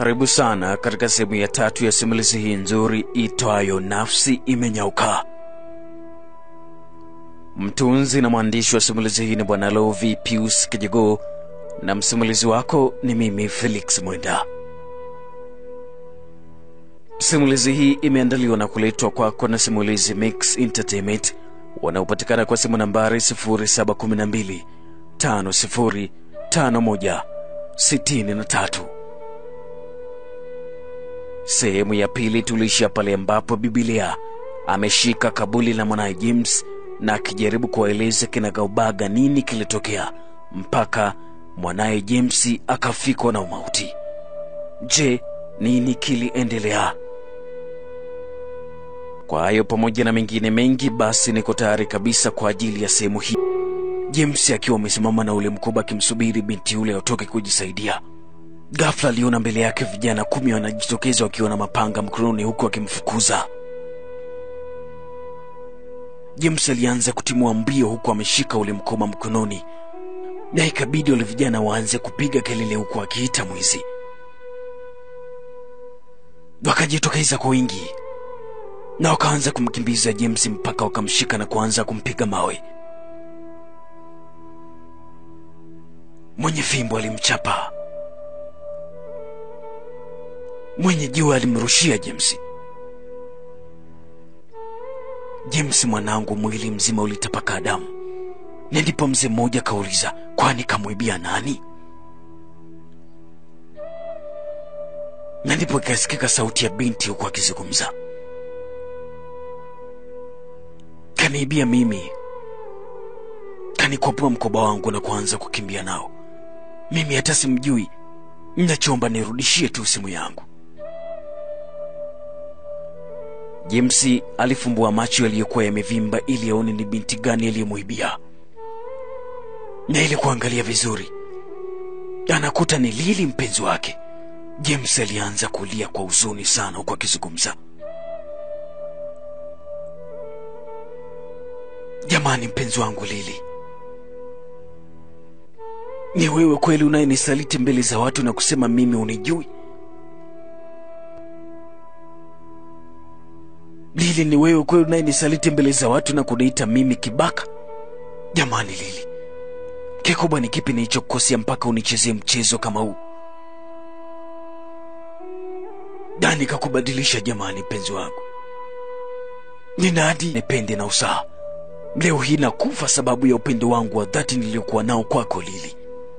Karibu sana katika sehemu ya tatu ya simulizi hii nzuri itwayo Nafsi Imenyauka. Mtunzi na mwandishi wa simulizi hii ni Bwana Lovi Pius Kijigoo na msimulizi wako ni mimi Felix Mwenda. Simulizi hii imeandaliwa na kuletwa kwako na Simulizi Mix Entertainment wanaopatikana kwa simu nambari 0712 50 51 63. Sehemu ya pili tuliishia pale ambapo Biblia ameshika kabuli la mwanaye James na akijaribu kuwaeleza kinagaubaga nini kilitokea mpaka mwanaye James akafikwa na umauti. Je, nini kiliendelea? Kwa hayo pamoja na mengine mengi, basi niko tayari kabisa kwa ajili ya sehemu hii. James akiwa amesimama na ule mkoba akimsubiri binti yule atoke kujisaidia. Ghafla aliona mbele yake vijana kumi wanajitokeza wakiwa na mapanga mkononi huku akimfukuza. James alianza kutimua mbio huku ameshika ule mkoba mkononi, na ikabidi wale vijana waanze kupiga kelele huku akiita mwizi. Wakajitokeza kwa wingi na wakaanza kumkimbiza James mpaka wakamshika na kuanza kumpiga mawe. Mwenye fimbo alimchapa, mwenye jiwe alimrushia James. James mwanangu, mwili mzima ulitapaka damu, na ndipo mzee mmoja akauliza, kwani kamwibia nani? Na ndipo ikasikika sauti ya binti huku akizungumza, kaniibia mimi, kanikwapua mkoba wangu na kuanza kukimbia nao. Mimi hata simjui, nachomba nirudishie tu simu yangu. James alifumbua macho yaliyokuwa yamevimba ili aone ni binti gani aliyemwibia, na ili kuangalia vizuri anakuta ni Lili, mpenzi wake. James alianza kulia kwa huzuni sana, huku akizungumza, jamani, mpenzi wangu Lili, ni wewe kweli unayenisaliti mbele za watu na kusema mimi unijui? Lili, ni wewe kweli unayenisaliti mbele za watu na kuniita mimi kibaka? Jamani Lili, kikubwa ni kipi nilichokukosea mpaka unichezee mchezo kama huu? Dani kakubadilisha jamani, mpenzi wangu, nina hadi nipende na usaha. Leo hii nakufa sababu ya upendo wangu wa dhati niliyokuwa nao kwako Lili.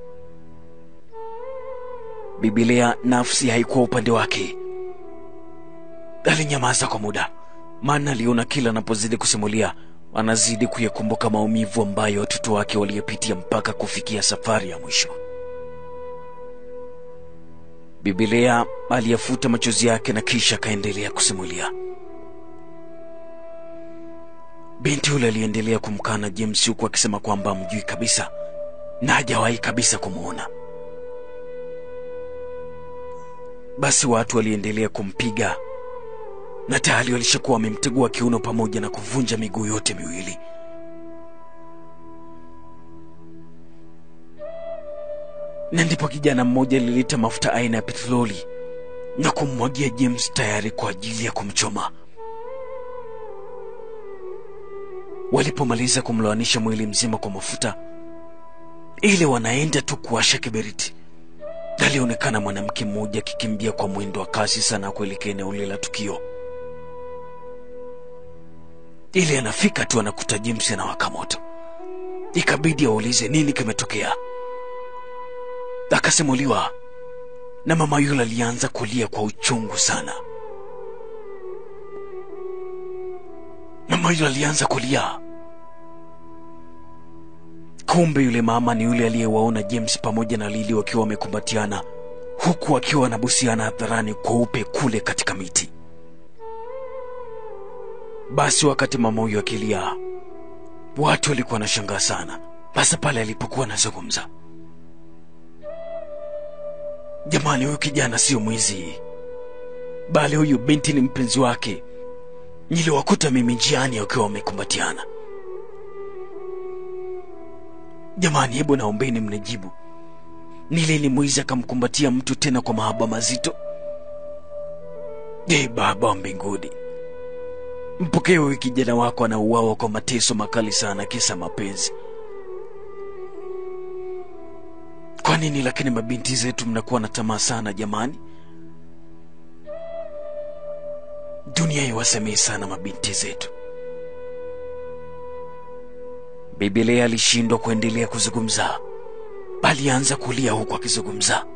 Biblia nafsi haikuwa upande wake. Alinyamaza kwa muda, maana aliona kila anapozidi kusimulia anazidi kuyakumbuka maumivu ambayo watoto wake waliyopitia mpaka kufikia safari ya mwisho. Biblia aliyafuta machozi yake na kisha akaendelea kusimulia. Binti yule aliendelea kumkana James huku akisema kwamba amjui kabisa na hajawahi kabisa kumwona. Basi watu waliendelea kumpiga na tayari walishakuwa wamemtegua kiuno pamoja na kuvunja miguu yote miwili. Na ndipo kijana mmoja alileta mafuta aina ya petroli na kummwagia James tayari kwa ajili ya kumchoma. Walipomaliza kumloanisha mwili mzima kwa mafuta, ile wanaenda tu kuwasha kiberiti, alionekana mwanamke mmoja akikimbia kwa mwendo wa kasi sana kuelekea eneo lile la tukio. Ili anafika tu anakuta James anawaka moto, ikabidi aulize nini kimetokea. Akasimuliwa na mama yule alianza kulia kwa uchungu sana. Mama yule alianza kulia, kumbe yule mama ni yule aliyewaona James pamoja na Lili wakiwa wamekumbatiana, huku wakiwa wanabusiana hadharani kweupe kule katika miti. Basi wakati mama huyo akilia, watu walikuwa wanashangaa sana, hasa pale alipokuwa anazungumza. Jamani, huyu kijana sio mwizi, bali huyu binti ni mpenzi wake. Niliwakuta mimi njiani wakiwa wamekumbatiana. Jamani, hebu naombeni mnijibu, ni lini mwizi akamkumbatia mtu tena kwa mahaba mazito? Ee Baba wa mbinguni, mpokee huyu kijana wako anauawa kwa mateso makali sana kisa mapenzi. Kwa nini lakini mabinti zetu mnakuwa na tamaa sana jamani? Dunia iwasamehe sana mabinti zetu. Biblia alishindwa kuendelea kuzungumza, alianza kulia huku akizungumza.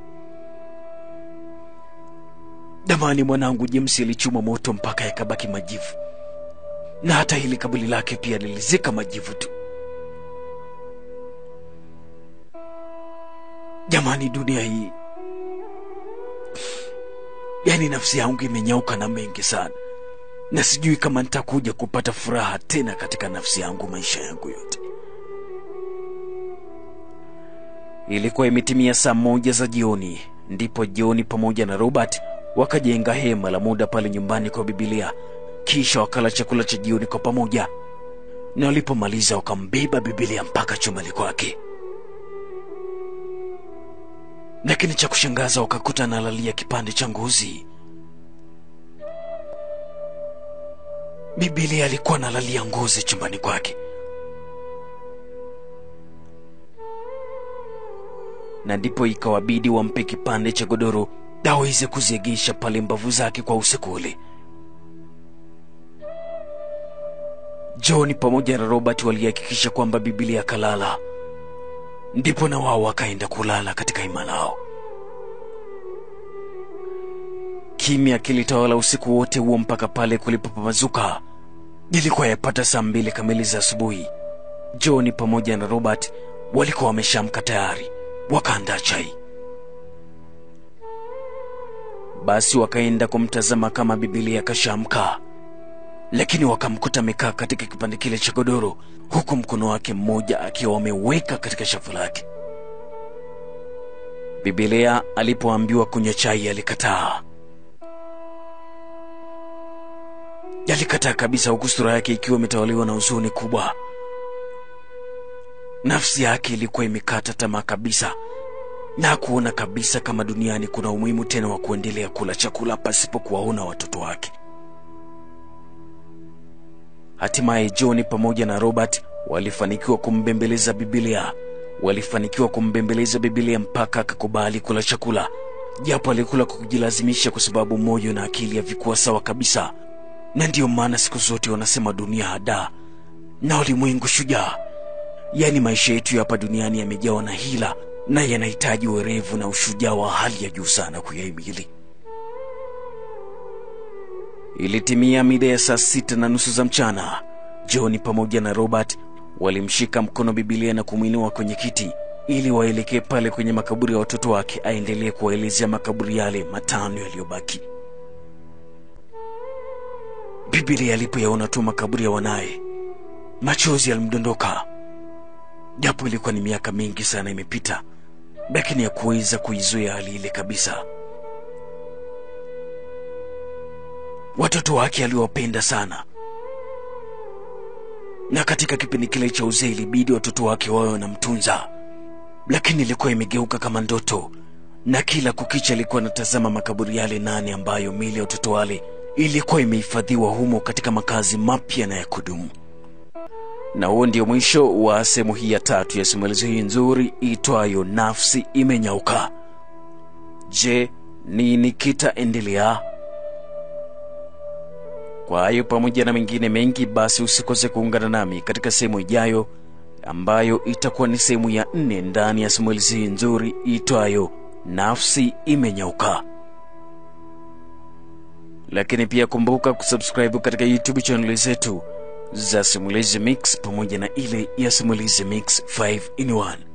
Damani mwanangu James alichuma moto mpaka yakabaki majivu, na hata hili kaburi lake pia lilizika majivu tu. Jamani, dunia hii, yaani nafsi yangu imenyauka na mengi sana, na sijui kama nitakuja kupata furaha tena katika nafsi yangu maisha yangu yote. Ilikuwa imetimia saa moja za jioni, ndipo John pamoja na Robert wakajenga hema la muda pale nyumbani kwa Biblia, kisha wakala chakula cha jioni kwa pamoja, na walipomaliza wakambeba Biblia mpaka chumbani kwake. Lakini cha kushangaza wakakuta analalia kipande cha ngozi. Biblia alikuwa analalia ngozi chumbani kwake, na ndipo ikawabidi wampe kipande cha godoro aweze kuziegesha pale mbavu zake kwa usiku ule. John pamoja na Robert walihakikisha kwamba Biblia akalala, ndipo na wao wakaenda kulala katika hema lao. Kimya kilitawala usiku wote huo mpaka pale kulipopambazuka. Ilikuwa yapata saa mbili kamili za asubuhi. John pamoja na Robert walikuwa wameshamka tayari, wakaandaa chai. Basi wakaenda kumtazama kama Biblia kashamka, lakini wakamkuta amekaa katika kipande kile cha godoro, huku mkono wake mmoja akiwa ameweka katika shavu lake. Biblia alipoambiwa kunywa chai alikataa, alikataa kabisa, huku sura yake ikiwa imetawaliwa na huzuni kubwa. Nafsi yake ilikuwa imekata tamaa kabisa na kuona kabisa kama duniani kuna umuhimu tena wa kuendelea kula chakula pasipo kuwaona watoto wake. Hatimaye John pamoja na Robert walifanikiwa kumbembeleza Biblia, walifanikiwa kumbembeleza Biblia mpaka akakubali kula chakula, japo alikula kwa kujilazimisha, kwa sababu moyo na akili havikuwa sawa kabisa. Na ndiyo maana siku zote wanasema dunia hadaa na ulimwengu shujaa. Yaani maisha yetu hapa duniani yamejawa na hila na yanahitaji werevu na ushujaa wa hali ya juu sana kuyahimili. Ilitimia mida ya saa sita na nusu za mchana. John pamoja na Robert walimshika mkono Biblia na kumwinua kwenye kiti ili waelekee pale kwenye makaburi ya watoto wake, aendelee kuwaelezea makaburi yale matano yaliyobaki. Biblia alipoyaona tu makaburi ya wanaye, machozi yalimdondoka, japo ilikuwa ni miaka mingi sana imepita, lakini hakuweza kuizuia hali ile kabisa. Watoto wake aliwapenda sana, na katika kipindi kile cha uzee ilibidi watoto wake wawe wanamtunza, lakini ilikuwa imegeuka kama ndoto, na kila kukicha alikuwa anatazama makaburi yale nane ambayo mili ya watoto wale ilikuwa imehifadhiwa humo katika makazi mapya na ya kudumu. Na huo ndio mwisho wa sehemu hii ya tatu ya simulizi hii nzuri itwayo Nafsi Imenyauka. Je, nini kitaendelea? Kwa hayo pamoja na mengine mengi, basi usikose kuungana nami katika sehemu ijayo ambayo itakuwa ni sehemu ya nne ndani ya simulizi hii nzuri itwayo Nafsi Imenyauka. Lakini pia kumbuka kusubscribe katika YouTube channel zetu za Simulizi Mix pamoja na ile ya Simulizi Mix 5 in 1.